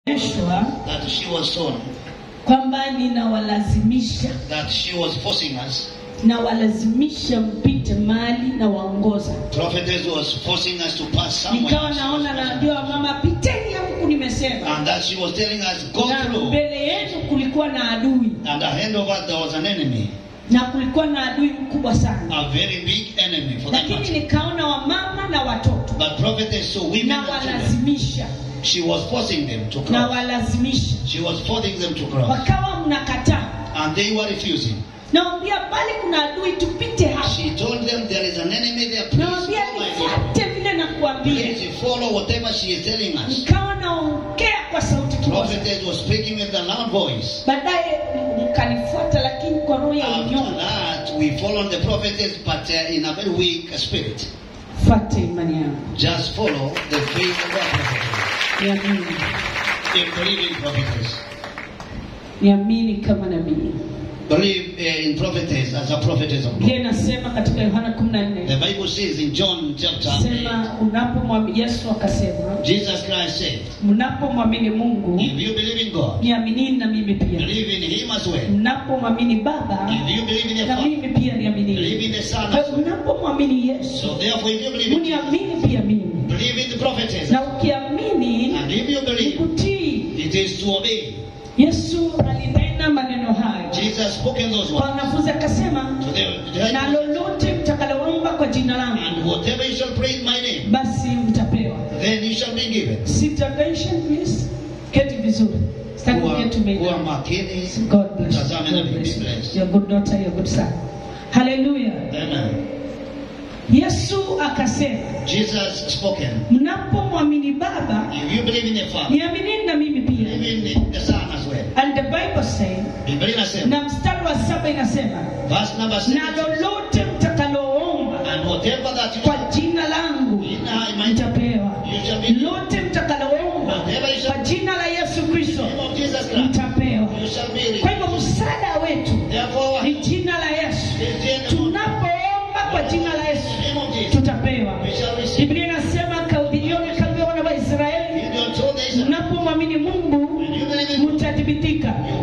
eshwa that she was told kwamba ninawalazimisha that she was forcing us. nawalazimisha mpite mali na waongoza Prophetess was forcing us to pass somewhere. nikawa naona naambiwa mama piteni ya huku nimesema And that she was telling us, go na through. mbele yetu kulikuwa na adui And ahead of us there was an enemy, na kulikuwa na adui mkubwa sana a very big enemy for that lakini matter. nikaona wamama na watoto But prophetess saw women na and children. walazimisha She was forcing them to na cross. walazimisha She was forcing them to cross. wakawa mnakataa And they were refusing. nawambia bali kuna adui tupite hapa She told them there is an enemy there. Please nawambia follow my lead. nifuate vile nakuambia Please follow whatever she is telling us. nikawa naongea kwa sauti kubwa sana. Prophetess was speaking with a loud voice. baadaye mkanifuata lakini kwa roho ya After unyonge that, we followed the prophetess, but uh, in a very weak spirit. fuate imani yangu Just follow the faith of the prophetess. niamini In believing prophetess. niamini kama nabii Believe uh, in prophetess as a prophetess of God. biblia inasema katika yohana kumi na The nne Bible says in John chapter 8, sema unapomwamini yesu akasema Jesus Christ said, mnapomwamini mungu If you believe in God, niaminini na mimi pia believe in Him as well. mnapomwamini baba If you believe in the na Father, mimi pia believe in niaminini the Son Kwa as hiyo well. mnapomwamini yesu So therefore, if you believe in Jesus, uniamini pia mimi believe in the prophetess. na ukiamini And if you ni believe, kutii it is to obey. yesu alinena maneno hayo Jesus spoke in those kwa words. wanafunzi akasema To the na lolote mtakaloomba kwa jina langu And whatever you shall pray in my name, basi mtapewa then you shall be given. Sit attention please keti vizuri Sitaki Kuwa kuget umeinama. kuwa makini. God bless you. Tazame na God bless you. be blessed. You're a good daughter, you're a good son. Hallelujah. Amen. Yesu akasema, Jesus spoken. mnapomwamini Baba, If you believe in the Father, niaminini na mimi pia. believe in the Son as well. And the Bible say, Biblia inasema, na mstari wa saba inasema, verse number na 6, lolote mtakaloomba and whatever that you kwa jina langu in my mtapewa. you shall be Lote mtakaloomba whatever you kwa shall jina la Yesu Kristo name of Jesus Christ, mtapewa. you shall be Kwa received. hivyo msaada wetu Therefore, ni in jina la Yesu. the Tunapoomba kwa jina la Yesu name of Jesus, tutapewa. we shall receive. Biblia inasema Gideoni kaambia wana wa Israeli, You don't told the Israel, mnapomwamini Mungu when you believe in mtathibitika. you